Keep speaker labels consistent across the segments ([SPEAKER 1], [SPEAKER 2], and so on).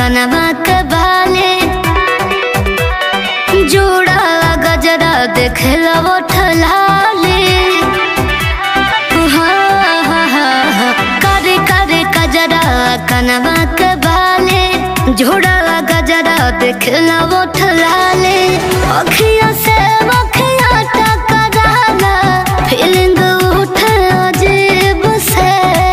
[SPEAKER 1] कनवा के बाले जोड़ा गजरा देखला वो ठलाले हाँ, हाँ, हाँ, हाँ, करे करे कजरा कनवा के बाले जोड़ा गजरा देखला वो ठलाले अखिया से अखिया टकराला फीलिंग उठे अजीब से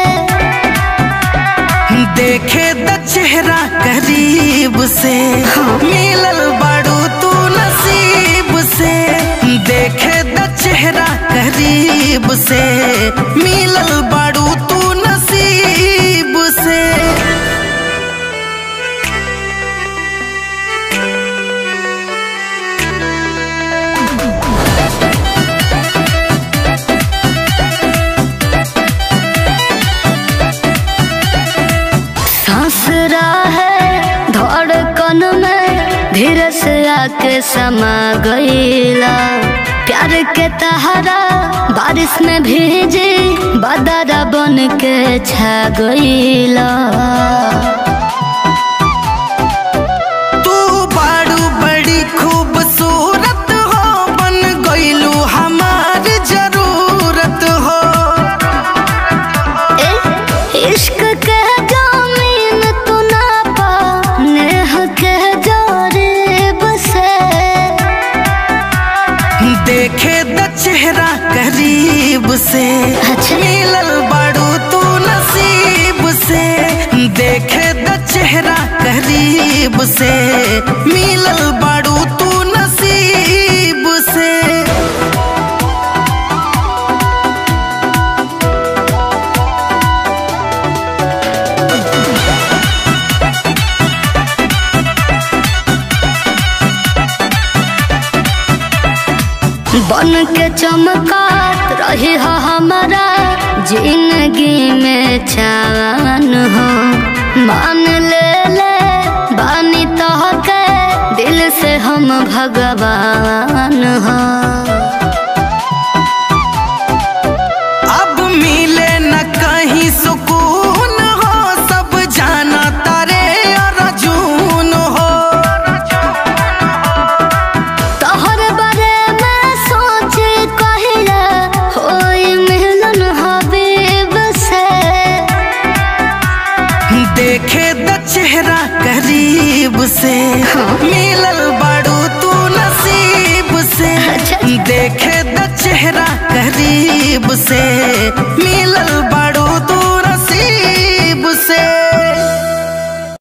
[SPEAKER 2] देखे द चेहरा करीब से मिलल बाड़ू तू नसीब से देखे द चेहरा करीब से मिलल बाड़ू तू नसीब से
[SPEAKER 1] सांस है धड़कन में धीरे से आके समा गईला प्यार के तहरा बारिश में भीजे बदरा बन के छा गईला
[SPEAKER 2] तू बाड़ू बड़ी खूबसूरत हो बन गईलू हमार जरूरत हो
[SPEAKER 1] ए, इश्क के जामीन तू ना पा नेह के जोरेब से
[SPEAKER 2] देखे द चेहरा करीब से
[SPEAKER 1] अच्छा।
[SPEAKER 2] मिलल बाड़ू तू नसीब से देखे द चेहरा करीब से मिलल बाड़ू तू नसीब से
[SPEAKER 1] बन के चमकात रही हो हमारा जिंदगी में चान हो मान ले ले बानी तो के दिल से हम भगवान हो
[SPEAKER 2] अब मिले न कहीं सुकून हो सब जाना तारे अर्जुन हो
[SPEAKER 1] तोहर बारे में सोच कहिला होई मिलन हबीब से
[SPEAKER 2] देखे द चेहरा करीब से मिलल बाड़ू तू नसीब से
[SPEAKER 1] अच्छा।
[SPEAKER 2] देखे द चेहरा करीब से मिलल